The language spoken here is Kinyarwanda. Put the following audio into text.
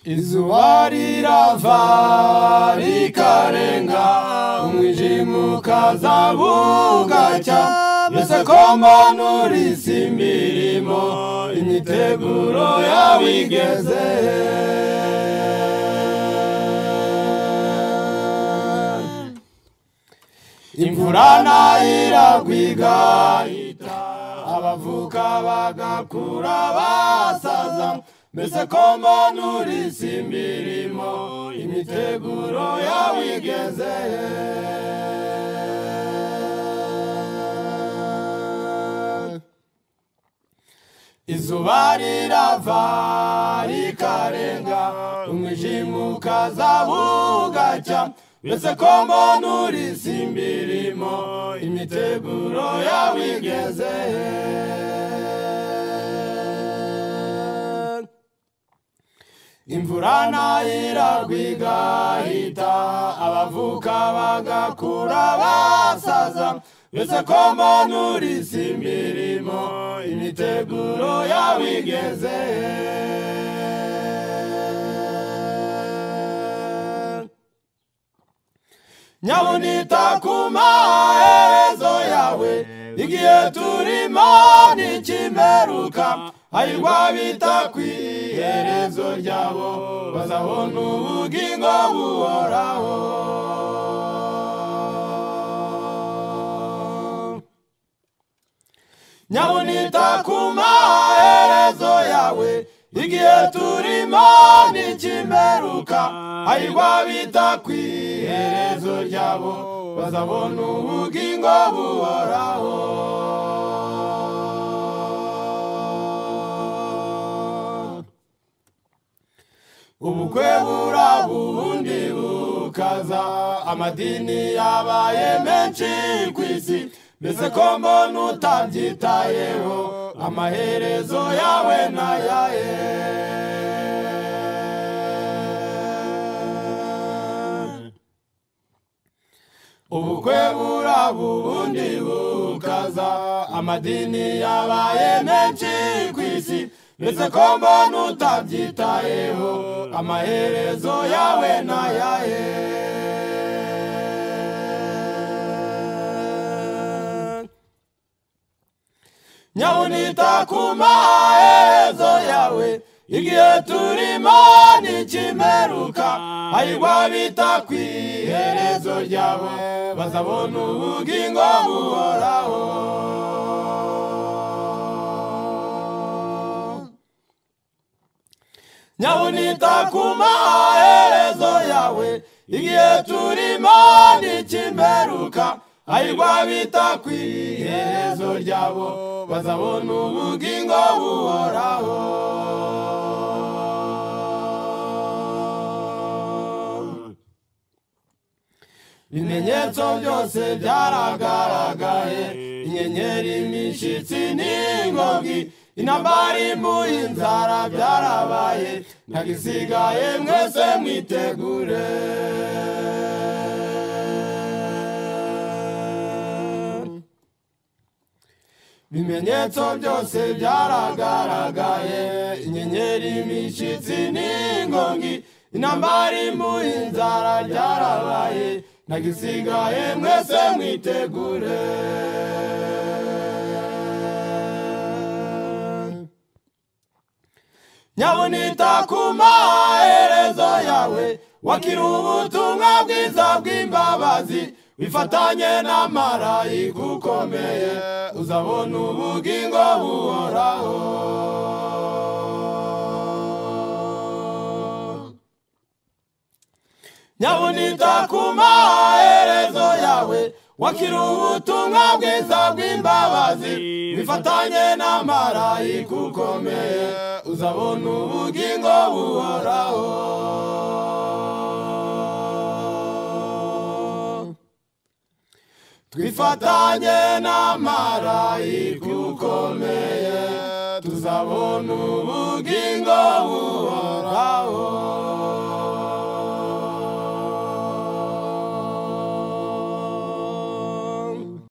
izuba rirava rikarenga umwijima ukaza bugacya mbese ko mbanura isi imirimo imiteguro yawe igeze imvura iragwiga abavuka bagakura basaza mbese ko mbanura isi imirimo imiteguro yawe igeze izuba rirava rikarenga umwijima ukaza bugacya mbese ko mbonura isi imirimo imiteguro yawe igeze imvura iragwiga ihita abavuka bagakura basaza mbese ko mbonura isi imirimo imiteguro yawe igeze nyabunita ku maherezo yawe igihe turimo ntikimeruka ayirwa bita ku iherezo ryabo bazabona ubugingo buhoraho nyabunita ku maherezo yawe igihe turimo ntikimeruka ayirwa bita ku iherezo ryabo bazabona ubugingo buhoraho ubukwe buraba ubundi bukaza amadini yabaye menshi ku isi mbese ko mbona utabyitayeho amaherezo yawe n'ayaye ubukwe buraba ubundi bukaza amadini yabaye menshi ku isi mbese ko mbona utabyitayeho amaherezo yawe n'ayaye nyabunita ku maherezo yawe igihe turimo ntikimeruka ayirwa bita ku iherezo ryabo bazabona ubugingo buhoraho nyabunita ku maherezo yawe igihe turimo ntikimeruka ayirwa bita ku iherezo ryabo bazabona ubugingo buhoraho ibimenyetso byose byaragaragaye inyenyeri imishyitsi n'ingogi intambara impu inzara byarabaye ntagisigaye mwese mwitegure ibimenyetso byose byaragaragaye inyenyeri imishyitsi n'ingongi intambara impu inzara byarabaye ntagisigaye mwese mwitegure nyabunita ku maherezo yawe wakira ubutumwa bwiza bw'imbabazi wifatanye n'amarayika ukomeye uzabona ubugingo buhoraho nyabunita ku maherezo yawe wakira ubutumwa bwiza bw'imbabazi wifatanye n'amarayika ukomeye uzabona ubugingo buhoraho twifatanye n'amarayika ukomeye tuzabona ubugingo buhoraho